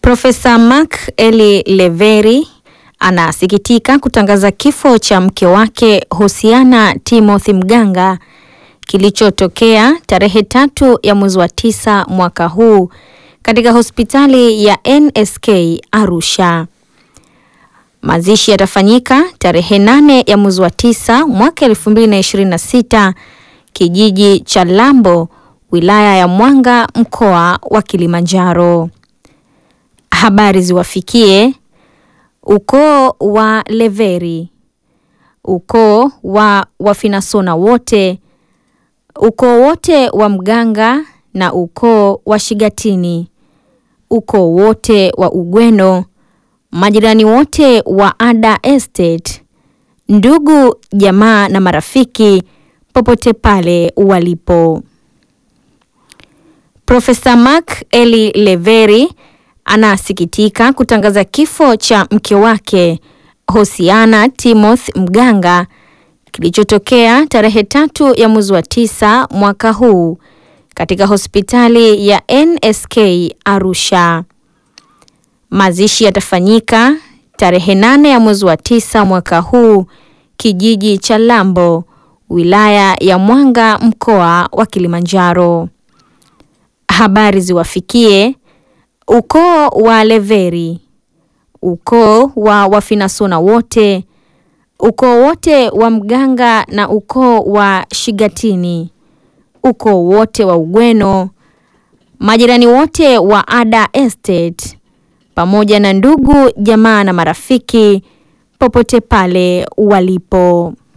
Profesa Mark Eli Leveri anasikitika kutangaza kifo cha mke wake Hosiana Timothy Mganga kilichotokea tarehe tatu ya mwezi wa tisa mwaka huu katika hospitali ya NSK Arusha. Mazishi yatafanyika tarehe nane ya mwezi wa tisa mwaka 2026 kijiji cha Lambo wilaya ya Mwanga mkoa wa Kilimanjaro. Habari ziwafikie ukoo wa Leveri, ukoo wa Wafinasona wote, ukoo wote wa Mganga na ukoo wa Shigatini, ukoo wote wa Ugweno, majirani wote wa Ada Estate, ndugu jamaa na marafiki popote pale walipo. Profesa Mark Eli Leveri anasikitika kutangaza kifo cha mke wake Hosiana Timothy Mganga kilichotokea tarehe tatu ya mwezi wa tisa mwaka huu katika hospitali ya NSK Arusha. Mazishi yatafanyika tarehe nane ya mwezi wa tisa mwaka huu kijiji cha Lambo wilaya ya Mwanga mkoa wa Kilimanjaro. Habari ziwafikie ukoo wa Leveri, ukoo wa Wafinasona wote, ukoo wote wa Mganga na ukoo wa Shigatini, ukoo wote wa Ugweno, majirani wote wa Ada Estate, pamoja na ndugu jamaa na marafiki popote pale walipo.